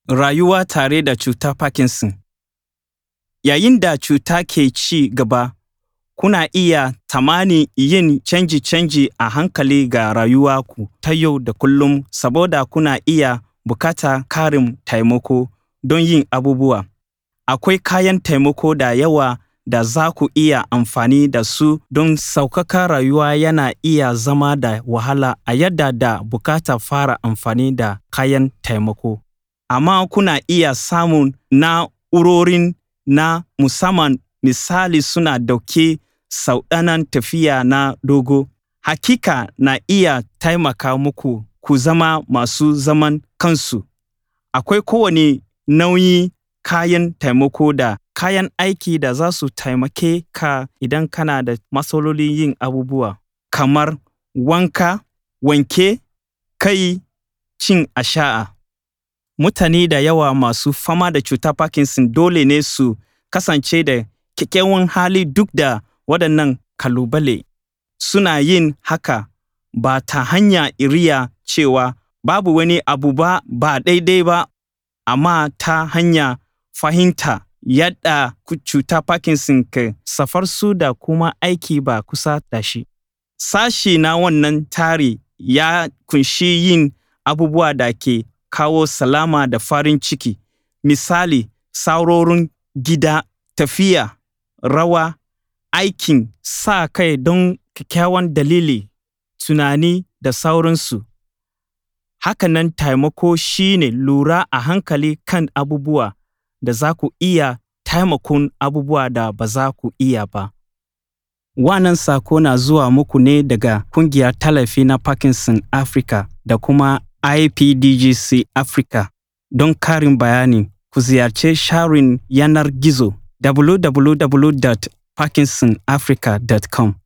Rayuwa tare da cutar Parkinson Yayin da cuta ke ci gaba, kuna iya tsammanin yin canje-canje a hankali ga rayuwarku ta yau da kullum saboda kuna iya buƙatar ƙarin taimako don yin abubuwa. Akwai kayan taimako da yawa da za ku iya amfani da su don sauƙaƙa rayuwa yana iya zama da wahala a yadda da buƙatar fara amfani da kayan taimako. Amma kuna iya samun na'urorin na musamman misali suna ɗauke sauɗanan tafiya na dogo. Hakika na iya taimaka muku ku zama masu zaman kansu. Akwai kowane nau'in kayan taimako da kayan aiki da za su taimake ka idan kana da matsalolin yin abubuwa kamar wanka, wanke kai, cin ashana. Mutane da yawa masu fama da cutar Parkinson dole ne su kasance da kyakkyawan hali duk da waɗannan ƙalubale. Suna yin haka ba ta hanyar riya cewa babu wani abu ba daidai ba, amma ta hanyar fahimta yadda cutar Parkinson ke shafar su da kuma aiki ba kusa da shi. Sashe na wannan tsari ya ƙunshi yin abubuwa da ke kawo salama da farin ciki. Misali, saurorin gida, tafiya, rawa, aikin sa-kai don kyakkyawan dalili, tunani da sauransu. Haka nan taimako shi ne lura a hankali kan abubuwa da za ku iya taimakon abubuwa da ba za ku iya ba. Wannan saƙo na zuwa muku ne daga Ƙungiyar Tallafi na Parkinson Africa da kuma IPDGC Africa. Don ƙarin bayani, ku ziyarci shafin yanar gizo www.parkinsonafrica.com.